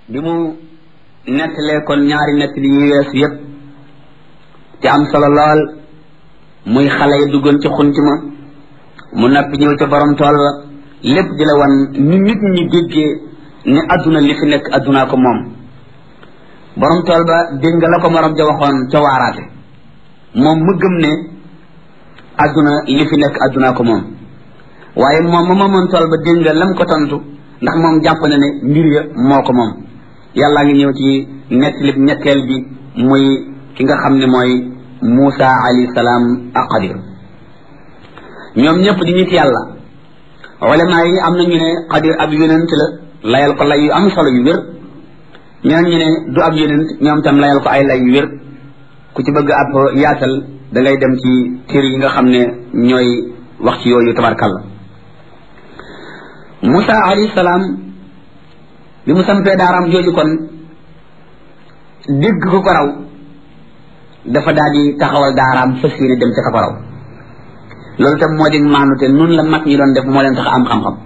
bi mu nettalee kon ñaari nettali yi weesu yépp te am solo lool muy xale yi duggoon ci xunti ma mu nappi ñëw ca borom tool ba lépp di la wan ni nit ñi déggee ni adduna li fi nekk addunaa ko moom borom tool ba dégg nga la ko morom ja waxoon ca waaraate moom mu gëm ne adduna li fi nekk addunaa ko moom waaye moom ma moomoon tool ba dégg nga lam ko tontu ndax moom jàpp na ne mbir ya moo ko moom yàllaa ngi ñëw ci nettali ñetteel bi muy ki nga xam ne mooy Muusa alayhi salaam ak Xadir ñoom ñëpp di nit yàlla ulama yi am na ñu ne Xadir ab yonent la layal ko lay yu am solo yu wér ñeneen ñu ne du ab yonent ñoom tam layal ko ay lay yu wér ku ci bëgg ab yaatal da ngay dem ci téere yi nga xam ne ñooy wax ci yooyu tabarkalla Muusa alayhi salaam bi mu sampee daaraam jooju kon dégg ko ko raw dafa daal di taxawal daaraam fas yéene dem ca ka ko raw loolu tam moo di maanu te nun la mag ñi doon def moo leen tax am xam-xam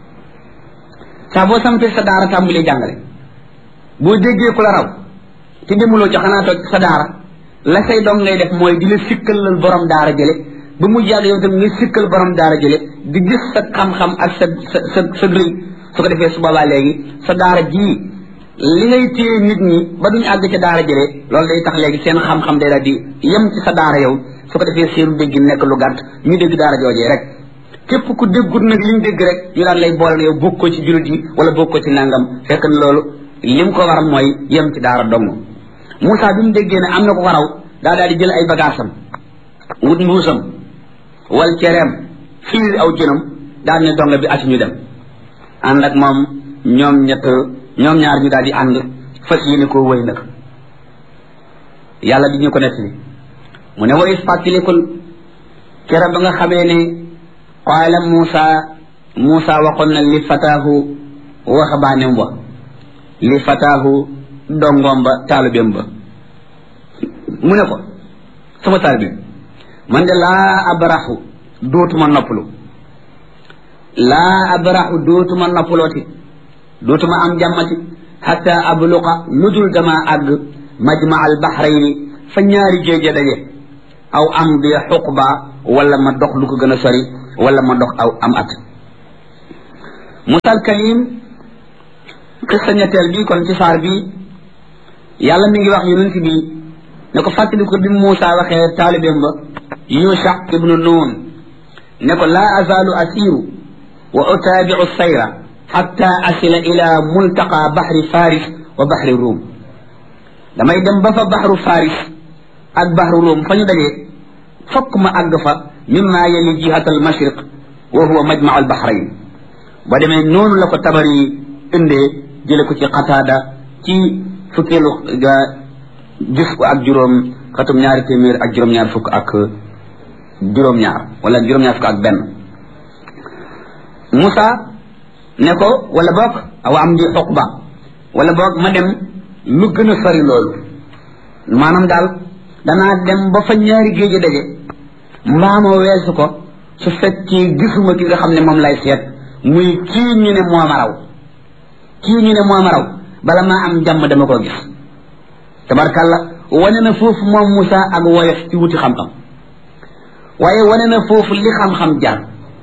saa boo sampee sa daara tàmbalee jàngale boo déggee ku la raw te demuloo ci xanaa toog sa daara la say doom ngay def mooy di la sikkalal borom daara jële ba mu jàgg yow tam nga sikkal borom daara jële di gis sa xam-xam ak sa sa sa sa rëy su ko defee su boobaa léegi sa daara jii li ngay téye nit ñi ba duñu àgg ca daara jëlee loolu day tax léegi seen xam-xam day daal di yem ci sa daara yow su ko defee seenu dégg nekk lu gàtt ñu dégg daara joojee rek képp ku déggut nag li ñu dégg rek ñu daan lay boole yow bokkoo ci jullit yi wala bokkoo ci nangam fekk na loolu lim ko waram mooy yem ci daara dong Moussa bi mu déggee ne am na ko ko raw daa daal di jël ay bagaasam wut mbuusam wal cereem fiir aw jënam daal ne dong bi ati ñu dem ànd ak moom ñoom ñett ñoom ñaar ñu daal di ànd fas yéene koo wëy nag yàlla di ñu ko nettali mu ne way fàttalikul kera ba nga xamee ne qaala Muusa Muusa waxoon na li fataahu waxabaanem wa li fataahu dongoom ba taalubeem ba mu ne ko sama taalibe man de laa abraxu dootuma noppalu laa abraxu dootuma noppalooti dootuma am jàmmati xata abluqa lu dul dama àgg majma al baxrayni fa ñaari géeje daje aw am bi xuqba wala ma dox lu ko gën a sori wala ma dox aw am at musal kalim xissa ñetteel bi kon ci saar bi yàlla mi ngi wax yonent bi ne ko fàttali ko bi Muusa waxee taalibeem ba Yusha ibnu Nun ne ko laa azaalu asiru wa utaabiu sayra xatta asila ila multaqa baxri faris wa baxri ruum damay dem ba fa baxru faris ak baxru ruum fa ñu dajee fokk ma àgg fa mimma yali jihat al mashriq wa huwa majmau al baxrayn ba demee noonu la ko tabari indee jële ko ci xataada ci fukkeelu ga gis ko ak juróom xatum ñaari téeméer ak juróom-ñaar fukk ak juróom-ñaar wala juróom-ñaar fukk ak benn Moussa ne ko wala boog awa am di xuqba wala boog ma dem lu gën a sori loolu maanaam daal danaa dem ba fa ñaari géej daje mbaama weesu ko su fekkee gisuma ki nga xam ne moom lay seet muy kii ñu ne moo ma raw kii ñu ne moo ma raw bala maa am jàmm dama koo gis tabarkàlla wane na foofu moom Moussa ak woyof ci wuti xam-xam waaye wane na foofu li xam-xam jar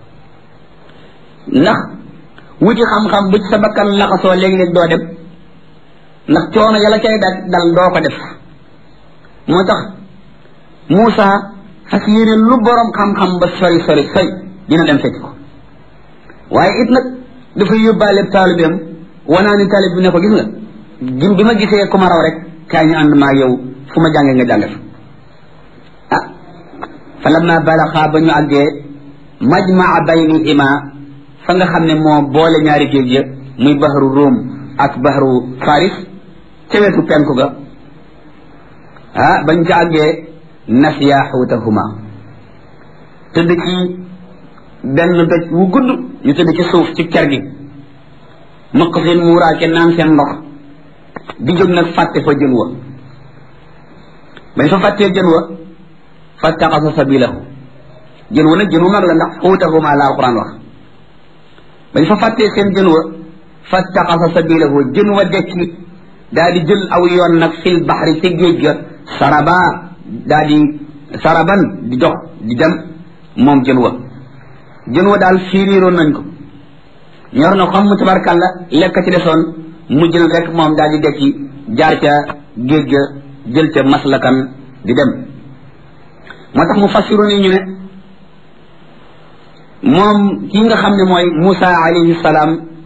ndax wuti xam-xam bu ci sa bakkan laxasoo léeg-léeg doo dem ndax coono yàlla cay dal dal doo ko def moo tax Moussa fas yéene lu borom xam-xam ba sori sori sori dina dem fekk ko waaye it nag dafa yóbbaale taalibeem wanaa ni taalib bi ne ko gis nga gim bi ma gisee ku ma raw rek kaay ñu ànd maa yow fu ma jàngee nga jànge fa ah fa lamma balaxa ba ñu àggee majmaa baynihima fa nga xam ne moo boole ñaari géej ya muy bahru Rum ak bahru Faris ca wetu penku ga ah bañ ca àggee nasiya xuutahuma tëdd ci benn doj wu gudd ñu tëdd ci suuf ci ker gi mëq seen muuraake naan seen ndox di jóg nag fàtte fa jën wa bañ fa fàttee jën wa fattaxasa sabilahu jën wa nag jën wu mag la ndax xuutahuma la alquran wax bañ fa fàttee seen jën wa fattaxasa sabilahu jën wa dekki daal di jël aw yoon nag fil baxri ci géej ga saraba daal di saraban di dox di dem moom jën wa jën wa daal fiiriiroon nañ ko ñor na xam mu tabarkàlla lekk ci desoon mu jël rek moom daal di dekki jaar ca géej ga jël ca maslakan di dem moo tax mu fassiru ni ñu ne moom kii nga xam ne mooy Moussa alayhi salaam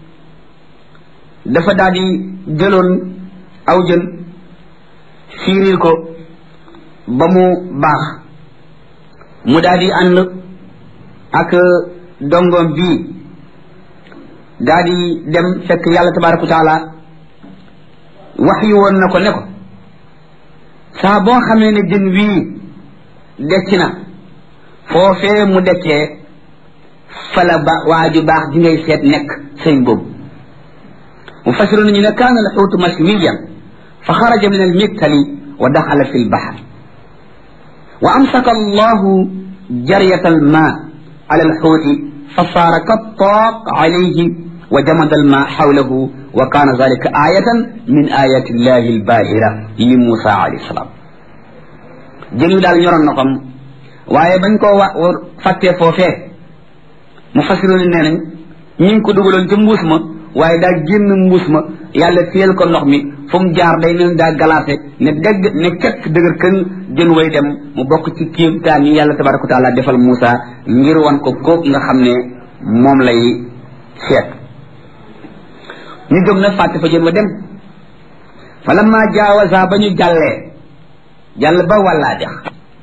dafa daal di jëloon aw jën fiiriir ko ba mu baax mu daal di ànd ak dongoom bii daal di dem fekk yàlla tabaraka wa taala wax yu woon na ko ne ko saa boo xamee ne jën wii decc na foofee mu deccee fala ba waa ju baax ji ngay seet nekk sëñ boobu mu fasiru nañu ne kaana alxuutu mashwiyan fa xaraja min almiktali wa daxala fi lbaxar wa amsaka allahu jariyata alma ala alxuuti fa saara kattaaq alayhi wa jamada alma xawlahu wa kaana dalika ayatan min ayati illahi albahira li Musa alayhi salaam jën wi daal ñoroon na ko waaye bañ koo wa fàttee foofee mu fasiroon nee nañ ñi ngi ko dugaloon ca mbuus ma waaye daa génn mbuus ma yàlla téyel ko ndox mi fu mu jaar day mel daa galaase ne dégg ne kekk dëgër kën jën way dem mu bokk ci kéemtaan yi yàlla tabaraka wa taala defal Moussa ngir wan ko kóog nga xam ne moom lay seet ñu jóg nag fàtte fa jën wa dem fa lamma jaawaza ba ñu jàllee jàll ba wàllaa dex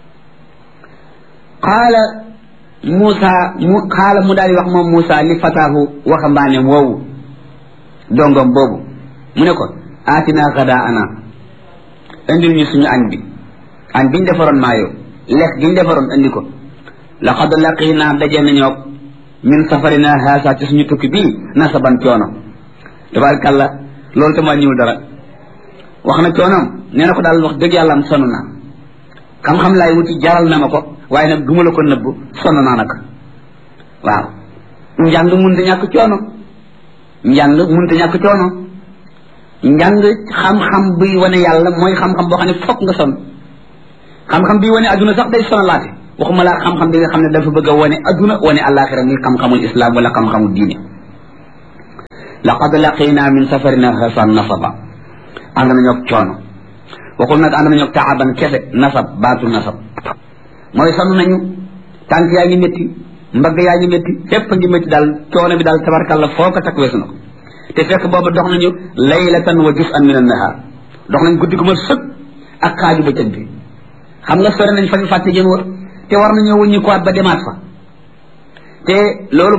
qaala Moussa mu xaala mu daal di wax moom Moussa li fataahu waxambaaneem woowu dongom boobu mu ne ko aatina xadaa ana indil ñu suñu añ bi añ biñ defaroon maayo lekk giñ defaroon indi ko laqad laqina daje nañoo min safarina haasa ci suñu tukki bii nasaban coono tabarakàllah loolu tam wàññiwul dara wax na coonoom nee na ko daal wax dëgg yàlla am sonn naa xam-xam laay wuti jaral na ma ko waaye nag duma la ko nëbb sonn naa nag waaw njàng munta ñàkk coono njàng munta ñàkk coono njàng xam-xam buy wane yàlla mooy xam-xam boo xam ne fokk nga sonn xam-xam bi wane adduna sax day sonalaate waxuma laa xam-xam bi nga xam ne dafa bëgg a wane adduna wane àllaaxira muy xam-xamul islam wala xam-xamul diine laqad laqina min safarina hasan nasaba ànd nañoo coono waxul nag ànd nañoo taaban kese nasab baatu nasab mooy sonn nañu tànk yaa ngi métti mbagg yaa ngi métti fépp ngi métti daal coono bi daal tabarkàlla foo ko takk weesu na ko te fekk boobu dox nañu laylatan wa juz'an min an-nahar dox nañ guddi gu ma sëg ak xaaju bëccëg bi xam nga sori nañ fa ñu fàtte jën war te war nañoo wëññi ko ba demaat fa te loolu